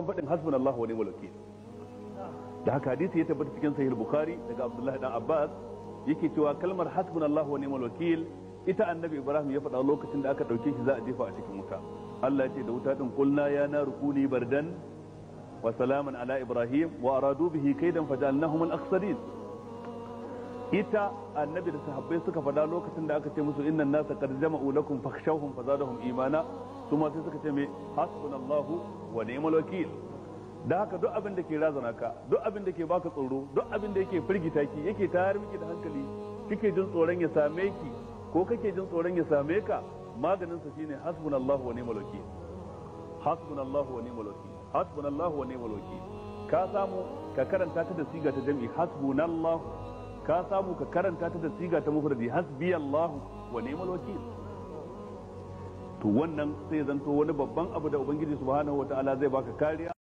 faɗin hasbunallahu wa ni'mal wakil da haka hadisi ya tabbata cikin sahih bukhari daga abdullahi dan abbas yake cewa kalmar hasbunallahu wa ni'mal wakil ita annabi ibrahim ya faɗa lokacin da aka ɗauke shi za a jefa a cikin wuta Allah ya ce da wuta din kulna ya na rukuni bardan wa salaman ala ibrahim wa aradu bihi kaidan fajalnahum al-akhsarin ita annabi da sahabbai suka faɗa lokacin da aka ce musu innan nasa qad jama'u lakum fakhshawhum fazadahum imana kuma sai suka ce me hasbunallahu wa ni'mal wakil da haka duk abin da ke razana ka duk abin da ke baka tsoro duk abin da yake firgita ki yake tayar miki da hankali kike jin tsoron ya same ki ko kake jin tsoron ya same ka maganin sa shine hasbunallahu wa ni'mal wakil hasbunallahu wa ni'mal wakil hasbunallahu wa ni'mal wakil ka samu ka karanta ta da siga ta jami'i hasbunallahu ka samu ka karanta ta da siga ta mufradi hasbiyallahu wa ni'mal wakil to wannan sai zanto wani babban abu da ubangiji subhanahu wataala zai baka kariya